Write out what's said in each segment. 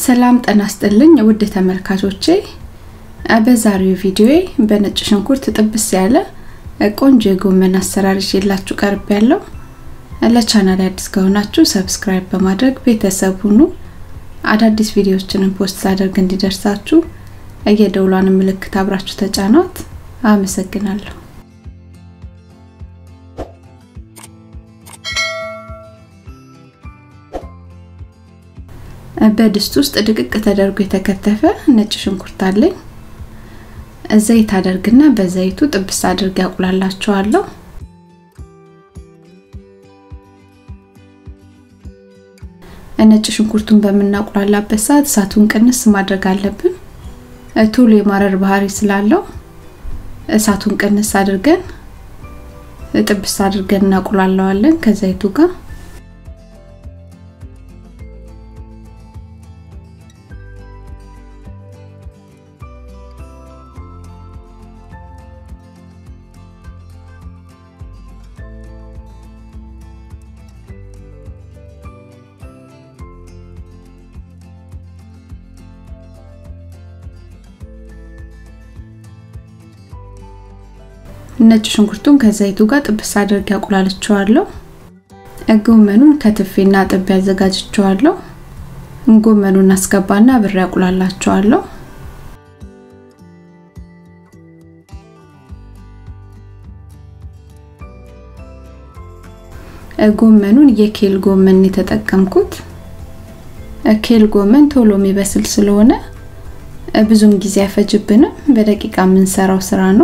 ሰላም ጤና ይስጥልኝ ውድ ተመልካቾቼ፣ በዛሬው ቪዲዮዬ በነጭ ሽንኩርት ጥብስ ያለ ቆንጆ የጎመን አሰራር ይዤላችሁ ቀርብ ያለው። ለቻናል አዲስ ከሆናችሁ ሰብስክራይብ በማድረግ ቤተሰብ ሁኑ። አዳዲስ ቪዲዮዎችንን ፖስት ሳደርግ እንዲደርሳችሁ የደውሏን ምልክት አብራችሁ ተጫኗት። አመሰግናለሁ። በድስት ውስጥ ድቅቅ ተደርጎ የተከተፈ ነጭ ሽንኩርት አለኝ። ዘይት አደርግና በዘይቱ ጥብስ አድርጌ ያቁላላቸዋለሁ። ነጭ ሽንኩርቱን በምናቁላላበት ሰዓት እሳቱን ቅንስ ማድረግ አለብን። ቶሎ የማረር ባህሪ ስላለው እሳቱን ቅንስ አድርገን ጥብስ አድርገን እናቁላለዋለን ከዘይቱ ጋር ነጭ ሽንኩርቱን ከዘይቱ ጋር ጥብስ አድርጌ አቁላልቸዋለሁ። ጎመኑን ከትፌና ጥቤ አዘጋጅቸዋለሁ። ጎመኑን አስገባና ብሬ አቁላላቸዋለሁ። ጎመኑን የኬል ጎመን የተጠቀምኩት ኬል ጎመን ቶሎ የሚበስል ስለሆነ ብዙም ጊዜ አይፈጅብንም። በደቂቃ የምንሰራው ስራ ነው።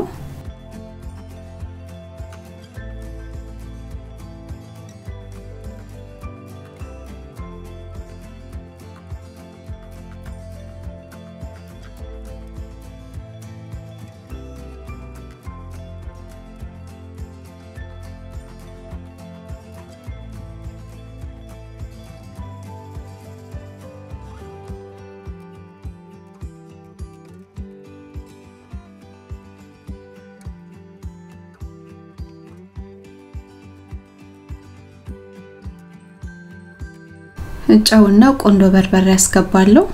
ጨውና ቆንዶ በርበሬ ያስገባለሁ።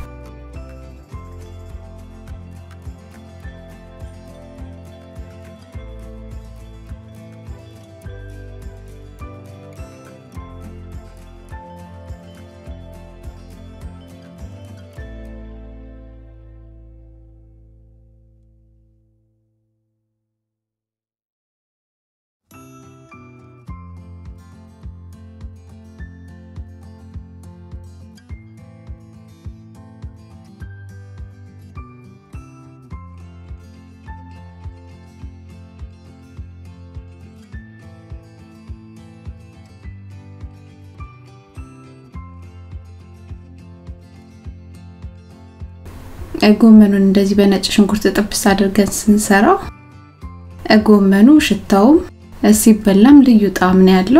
ጎመኑን እንደዚህ በነጭ ሽንኩርት ጥብስ አድርገን ስንሰራው ጎመኑ ሽታውም ሲበላም ልዩ ጣዕም ነው ያለው።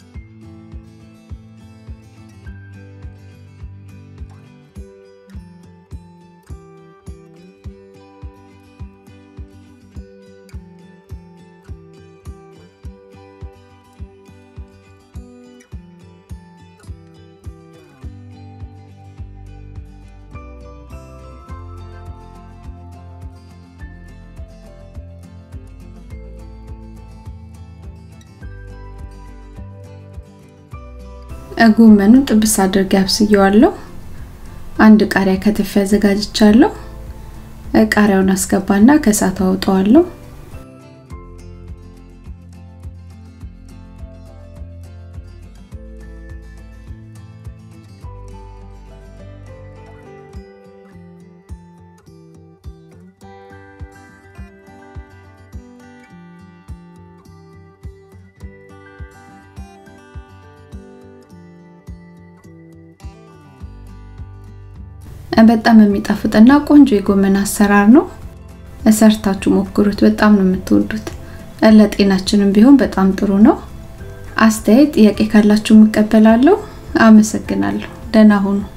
ጎመኑን ጥብስ አድርጌ አብስየዋለሁ። አንድ ቃሪያ ከትፌ አዘጋጅቻለሁ። ቃሪያውን አስገባና ከእሳቱ አውጣዋለሁ። በጣም የሚጣፍጥና ቆንጆ የጎመን አሰራር ነው። ሰርታችሁ ሞክሩት። በጣም ነው የምትወዱት። ለጤናችንም ቢሆን በጣም ጥሩ ነው። አስተያየት፣ ጥያቄ ካላችሁ እቀበላለሁ። አመሰግናለሁ። ደህና ሁኑ።